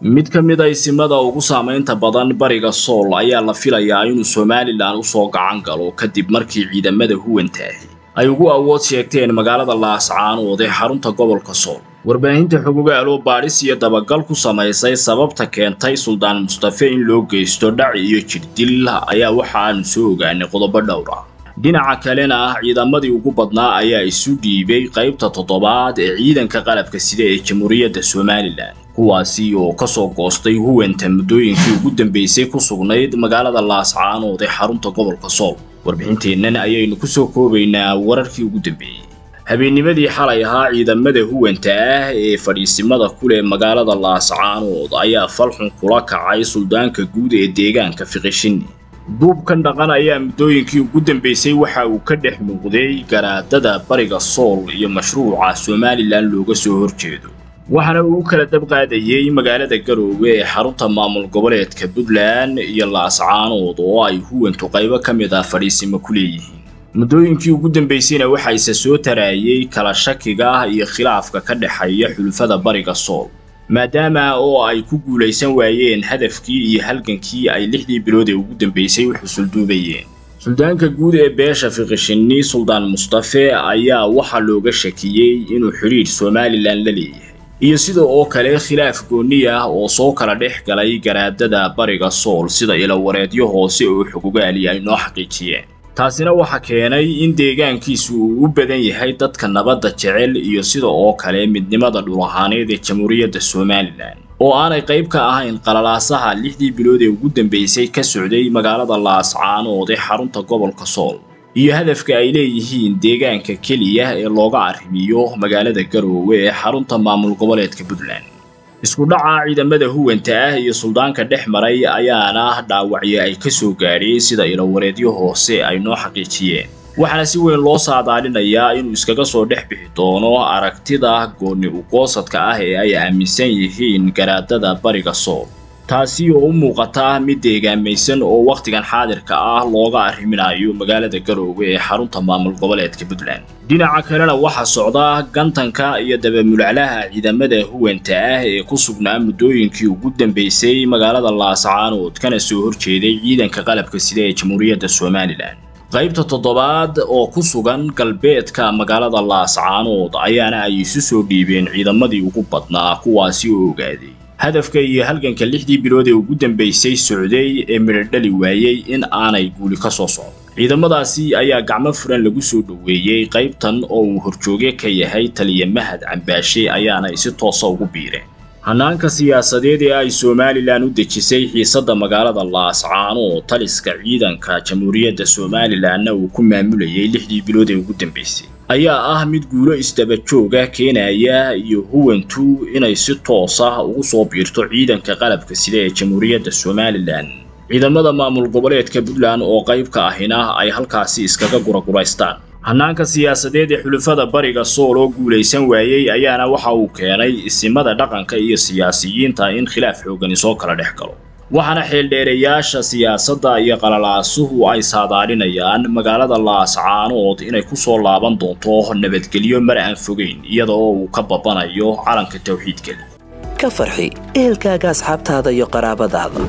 mid ka mid a isimada ugu saamaynta badan bariga sool ayaa la filayaa inuu somalilan usoo gacan galo kadib markii ciidamada huwantaahi ay ugu awood sheegteen magaalada laascaanood ee xarunta gobolka sool warbaahinta xogogaalo baadhis iyo dabagal ku samaysay sababta keentay suldaan mustafe in loo geysto dhaci iyo jirdil ayaa waxa aanu soo ogaanay qodobo dhowr ah dhinaca kalena ah ciidamadii ugu badnaa ayaa isu dhiibay qaybta toddobaad ee ciidanka qalabka sida ee jamhuuriyadda somalilan kuwaasi oo kasoo goostay huwanta muddooyinkii ugu dambeysay ku sugnayd magaalada laascaanood ee xarunta gobolka sool warbixinteennan ayaynu kusoo koobaynaa wararkii ugu dambeeyey habeennimadii xalay ahaa ciidamada huwanta ah ee fadhiisimada kuleh magaalada laascaanood ayaa falxun kula kacay suldaanka guud ee deegaanka fiqishini duubkan dhaqan ayaa muddooyinkii ugu dambeysay waxa uu ka dhex muuqday garaadada bariga sool iyo mashruuca somalilan looga soo horjeedo waxaana uu u kala dabqaadayey magaalada garoowe ee xarunta maamul goboleedka puntland iyo laascaanood oo ay huwantu qaybo ka mid ah fadhiisimo ku leeyihiin muddooyinkii ugu dambeysayna waxaa isa soo taraayey kala shakiga iyo khilaafka ka dhexeeya xulufada bariga sool maadaama oo ay ku guulaysan waayeen hadafkii iyo halgankii ay lixdii bilood ee ugu dambeysay u xusulduubayeen suldaanka guud ee beesha fiqishini suldaan mustafe ayaa waxaa looga shakiyey inuu xidhiidh somalilan la leeyahay iyo sida oo kale khilaaf goonni ah oo soo kala dhex galay garaadada bariga sool sida ilawareedyo hoose oo xogogaali ay noo xaqiijiyeen taasina waxa keenay in deegaankiisu uu u badan yahay dadka nabadda jecel iyo sida oo kale midnimada dhul ahaaneed ee jamhuuriyadda somalilan oo aanay qayb ka ahayn qalalaasaha lixdii bilood ee ugu dambeysay ka socday magaalada laascaanood ee xarunta gobolka sool iyo hadafka ay leeyihiin deegaanka keliya ee looga arrimiyo magaalada garoowe ee xarunta maamul goboleedka puntland isku dhaca ciidamada huwanta ah iyo suldaanka dhex maray ayaana dhaawacyo ay ka soo gaadheen sida ilawareedyo hoose ay noo xaqiijiyeen waxaana si weyn loo saadaalinayaa inuu iskaga soo dhex bixi doono aragtida goonni ugoosadka ah ee ay aaminsan yihiin garaadada bariga sool taasi oo u muuqata mid deegaamaysan oo wakhtigan xaadirka ah looga arriminayo magaalada garoowe ee xarunta maamul goboleedka puntland dhinaca kalena waxaa socda gantanka iyo dabamulaclaha ciidamada huwanta ah ee ku sugnaa muddooyinkii ugu dambeysay magaalada laascaanood kana soo horjeeday ciidanka qalabka sida ee jamhuuriyadda somalilan qaybta toddobaad oo ku sugan galbeedka magaalada laascaanood ayaana ay isu soo dhiibeen ciidamadii ugu badnaa kuwaasi oo ogaaday hadafka iyo halganka lixdii bilood ee ugu dambeysay socday ee midhodhali waayey in aanay guuli ka soo socdo ciidamadaasi ayaa gacmo furan lagu soo dhoweeyey qaybtan oo uu horjooge ka yahay taliya mahad cambaashe ayaana ay si toosa ugu biireen hanaanka siyaasadeed ee ay somalilan u dejisay xiisadda magaalada laascaanood taliska ciidanka jamhuuriyadda somalilanna uu ku maamulayay lixdii bilood ee ugu dambeysay ayaa ah mid guulo isdabajooga keenaya iyo huwantu inay si toos ah ugu soo biirto ciidanka qalabka sida ee jamhuuriyadda somalilan ciidamada maamul goboleedka puntland oo qayb ka ahina ay halkaasi iskaga guraguraystaan hanaanka siyaasadeed ee xulufada bariga sool oo guulaysan waayey ayaana waxa uu keenay isimada dhaqanka iyo siyaasiyiinta in khilaaf xoogani soo kala dhex galo waxaana xeeldheerayaasha siyaasadda iyo qalalaasuhu ay saadaalinayaan magaalada laascaanood inay ku soo laaban doonto nabadgelyo mar aan fogeyn iyada oo uu ka babanayo calanka tawxiidkeli ka farxi ehelkaaga asxaabtaada iyo qaraabadaada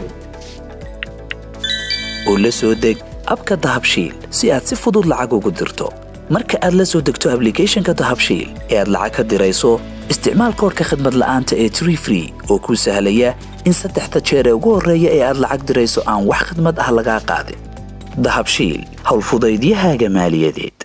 oo la soo deg abka dahabshiil si aad si fudud lacag ugu dirto marka aad la soo degto ablicathonka dahabshiil ee aad lacag ka dirayso isticmaal koorka khadmad la'aanta ee tree free oo kuu sahlaya in saddexda jeer ee ugu horreeya ee aad lacag dirayso aan wax khadmad ah lagaa qaadin dahabshiil howlfudaydiyahaaga maaliyadeed